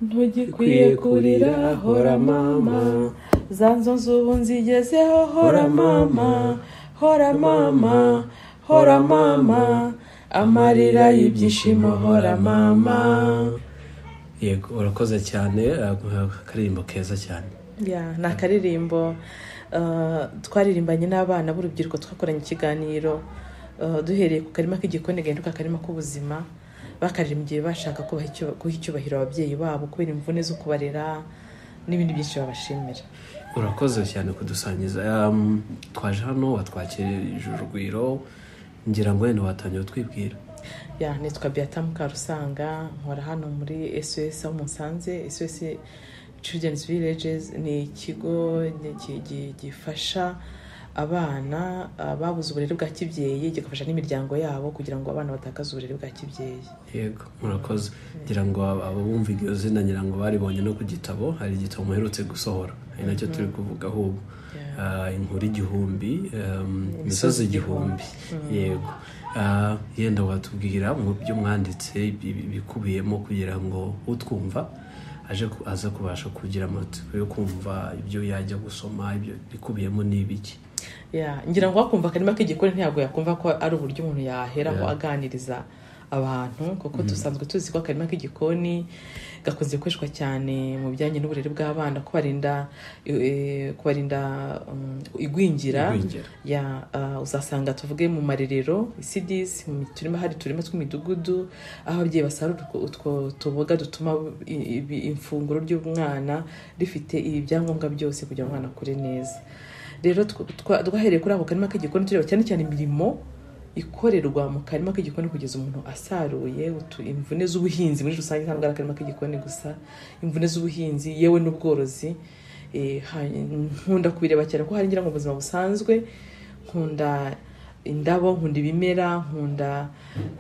ntugikwiye kurira hora mama za nzu ubu nzigezeho hora mama hora mama hora mama amarira y'ibyishimo hora mama yego urakoze cyane akaririmbo keza cyane Ya, ni akaririmbo uh, twaririmbanye n'abana b'urubyiruko twakoranye ikiganiro uh, duhereye ku karima k'igikoni gahinduka akarima k'ubuzima bakaririmbye bashaka kubaha icyo- guha icyubahiro ababyeyi babo kubera imvune zo kubarera n'ibindi byinshi babashimira urakoze cyane kudusangiza Em, twaje hano watwakirije urugwiro ngira ngo wenda watangiye utwibwira ya nitwa beata mukarusanga nkora hano muri sos aho musanze sos children's villages ni ikigo gi- gi- gifasha abana ah, babuze uburere bwa kibyeyi gifasha n'imiryango yabo kugira ngo abana batakaze uburere bwa kibyeyi yego murakoze ngira ngo aba- aba bumva iryo zina ngira ngo baribonye no ku gitabo hari igitabo muherutse gusohora ari nacyo turi kuvugaho ubu Yeah. Ah, inkuru igihumbi em, imisozi igihumbi yego Ah, yenda watubwira mu byo mwanditse ibi- ibi- ibikubiyemo kugira ngo utwumva aje ku- aza kubasha kugira amatsiko yo kumva ibyo yajya gusoma ibyo bikubiyemo ni ibiki Ya, ngira ngo wakumva akarima k'igikoni ntabwo yakumva ko ari uburyo umuntu yaheraho aganiriza abantu kuko dusanzwe tuzi ko akarima k'igikoni gakunze gukoreshwa cyane mu bijyanye n'uburere bw'abana kubarinda eh, kubarinda um, igwingira Igwingira. ya ah, uzasanga tuvuge mu marerero isidisi mu turima hari uturima tw'imidugudu aho ababyeyi basarura utwo- utwo tuboga dutuma i- ibi- ifunguro ry'umwana rifite ibi byangombwa byose kugira ngo umwana akure neza rero tw- twa- twahereye kuri ako karima k'igikoni tureba cyane cyane imirimo ikorerwa mu karima k'igikoni kugeza umuntu asaruye utu- imvune z'ubuhinzi muri rusange ntabwo ari akarima k'igikoni gusa imvune z'ubuhinzi yewe n'ubworozi Eh, ha- nkunda kubireba cyane ko hari ngira ngo mu buzima busanzwe nkunda indabo nkunda ibimera nkunda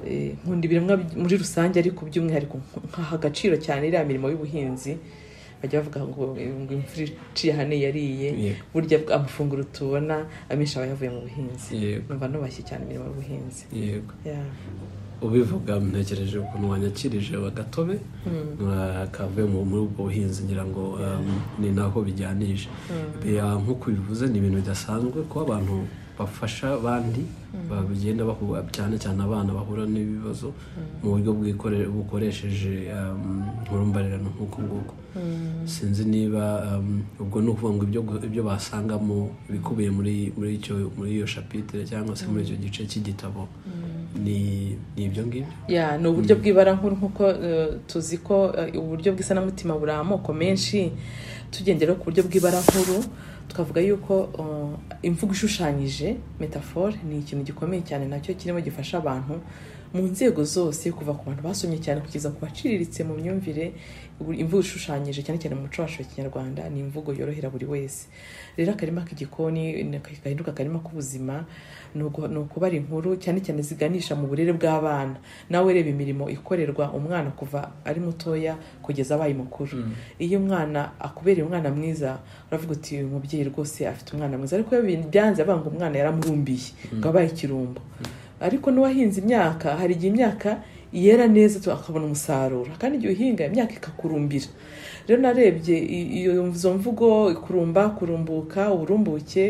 eh, nkunda ibiremwa by- muri rusange ariko by'umwihariko nkaha agaciro cyane iriya mirimo y'ubuhinzi bajya bavuga ngo eh, ngo imvura iciye hano yariye Yego. burya amafunguro tubona amenshi aba yavuye mu buhinzi Yego. numva nubashye cyane imirimo y'ubuhinzi yego Yeah. ubivuga ntekereje ukuntu wanyakirije agatobe ah, kavuye mu- muri ubwo buhinzi ngira ngo um, ni naho bijyanije Bea, nk'uko bivuze ni ibintu bidasanzwe kuba abantu bafasha abandi bagenda bahura cyane cyane abana bahura n'ibibazo mu buryo bwikore- bukoresheje um, nk'urumbarirano nk'uko nguko sinzi niba um, ubwo ni ukuvuga ngo ibyo gu- ibyo basangamo ibikubiye muri muri icyo- muri iyo shapitire cyangwa se muri icyo gice cy'igitabo ni ni ibyo ngibyo ya ni uburyo bw'ibara nkuru nk'uko eh, tuzi ko eh, uburyo bw'isanamutima buri amoko menshi tugendera ku buryo bw'ibara nkuru twavuga yuko eh, imvugo ishushanyije metaphore ni ikintu gikomeye cyane nacyo kirimo gifasha abantu mu nzego zose kuva ku bantu basomye cyane kugeza ku baciriritse mu myumvire ubu- imvugo ishushanyije cyane cyane mu muco wacu wa kinyarwanda ni imvugo yorohera buri wese rero akarima k'igikoni ni- gahinduka akarima k'ubuzima ni ugu- ni ukubara inkuru cyane cyane ziganisha mu burere bw'abana nawe ureba imirimo ikorerwa umwana kuva ari mutoya kugeza abaye mukuru iyo umwana akubereye umwana mwiza uravuga uti uyu mubyeyi rwose afite umwana mwiza ariko iyo bi- byanze avuga ngo umwana yaramurumbiye ngo abaye ikirumbo ariko n'uwahinze imyaka hari igihe imyaka yera neza tu- akabona umusaruro kandi igihe uhinga imyaka ikakurumbira rero narebye i- iyo- izo mvugo kurumba kurumbuka uburumbuke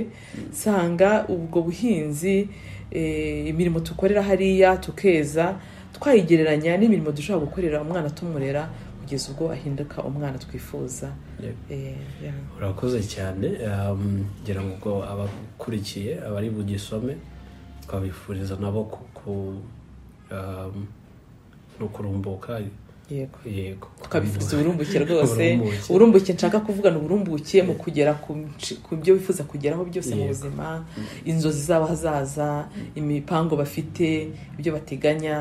nsanga ubwo buhinzi eh, imirimo dukorera hariya tukeza twayigereranya n'imirimo dushobora gukorera umwana tumurera kugeza ubwo ahinduka umwana twifuza Eh, yeah. urakoze cyane um, ngira ngo ubwo abakurikiye abari bugisome twabifuriza nabo ku- ku- um, no kurumbuka yego yego tukabifuriza uburumbuke rwose Uburumbuke. uburumbuke nshaka kuvugana uburumbuke mu kugera ku nsh- ku byo bifuza kugeraho byose mu Yego. buzima inzozi zabo hazaza imipango bafite ibyo bateganya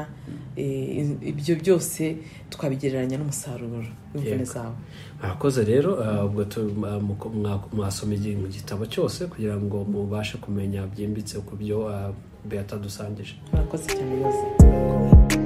eh, in- ibyo byose tukabigereranya n'umusaruro w'imvune Yego. zabo murakoze rero ah, ubwo tu- ah, muko- mwa- mwasoma igi- mu gitabo cyose kugira ngo mubashe kumenya byimbitse ku byo ah, beata dusangije murakoze cyane rwose